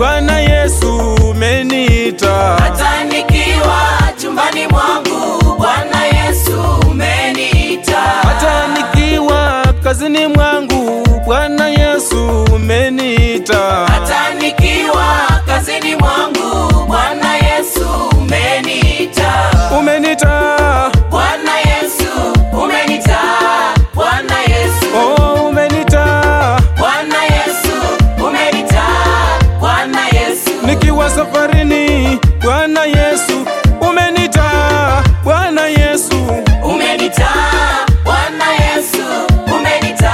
Bwana Yesu umeniita. hata nikiwa chumbani mwangu, Bwana Yesu umeniita. Hata nikiwa kazini mwangu, Bwana Yesu umeniita. hata nikiwa kazini mwangu, Bwana Yesu umeniita. Umeniita, Bwana Yesu umeniita. Bwana Yesu, oh umeniita. Bwana Yesu umeniita. Bwana Yesu, Nikiwa safarini, Bwana Yesu umeniita. Bwana Yesu, umeniita. Bwana Yesu umeniita.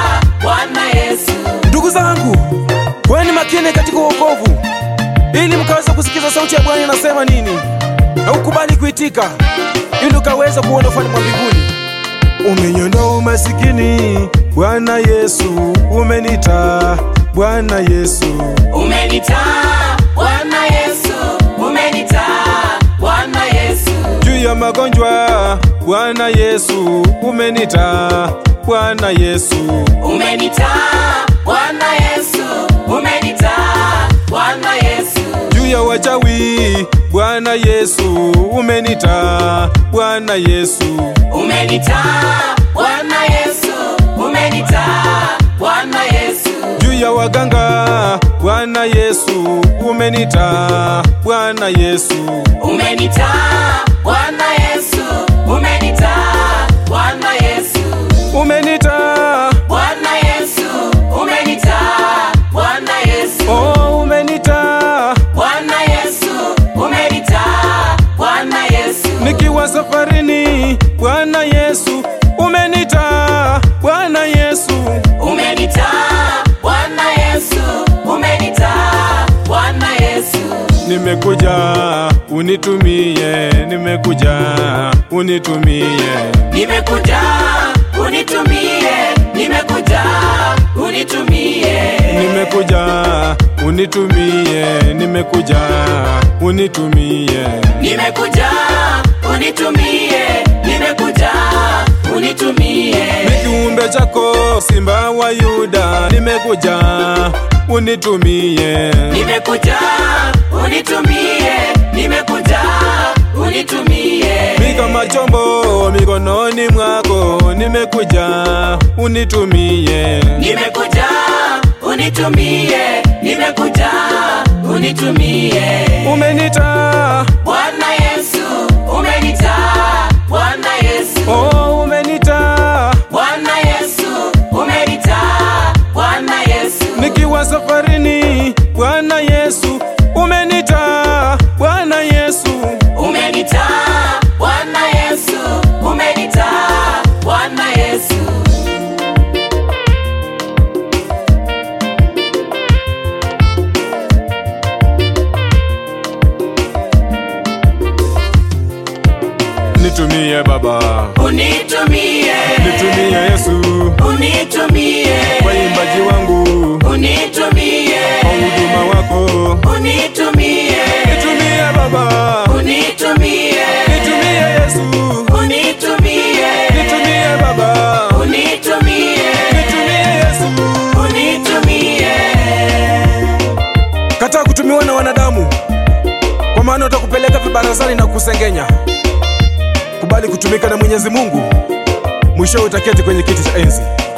Bwana Yesu, ndugu zangu, kweni makini katika wokovu, ili mkaweza kusikiza sauti ya Bwana inasema nini, na ukubali kuitika, ili ukaweza kuona ufalme wa mbinguni. Umeniondoa umasikini, Bwana Yesu umeniita. Bwana Yesu, umeniita. Bwana Yesu umeniita. Bwana Yesu, juu ya magonjwa, Bwana Yesu umeniita. Bwana Yesu, umeniita. Bwana Yesu umeniita. Bwana Yesu, juu ya wachawi, Bwana Yesu umeniita. Bwana Yesu, umeniita. Bwana Yesu umeniita. Bwana Yesu, juu ya waganga, Bwana Yesu umeniita. Bwana Yesu, umeniita. Bwana Yesu umeniita. Bwana Yesu, umeniita. Bwana Yesu umeniita. Bwana Yesu, Oh, umeniita. Bwana Yesu umeniita. Bwana Yesu, Nikiwa safarini, Bwana Yesu umeniita. Bwana Yesu, umeniita. Bwana Yesu umeniita. Bwana Yesu, nimekuja unitumie, nimekuja unitumie. nimekuja unitumie, nimekuja unitumie, Nimekuja unitumie, nimekuja unitumie. nimekuja unitumie, nimekuja unitumie, Ni kiumbe chako Simba wa Yuda, nimekuja unitumie. nimekuja unitumie, nimekuja unitumie, Mi kama chombo mikononi mwako, nimekuja unitumie. nimekuja unitumie, nimekuja unitumie. Umenita, Bwana Yesu umenita, Bwana Yesu, oh umenita, Bwana Yesu umenita, Bwana Yesu, nikiwa safarini, Bwana Yesu umenita, Bwana Yesu, umenita, Bwana Yesu umenita, Bwana Yesu, nitumie Baba, unitumie, nitumie Yesu, unitumie, waimbaji wangu, unitumie, kwa huduma wako, unitumie, nitumie Baba, unitumie, nitumie Yesu, unitumie, nitumie Baba, unitumie, nitumie Yesu. unitumie. Kataa kutumiwa na wanadamu, kwa maana utakupeleka vibarazani na kusengenya. Kubali kutumika na Mwenyezi Mungu, mwisho utaketi kwenye kiti cha enzi.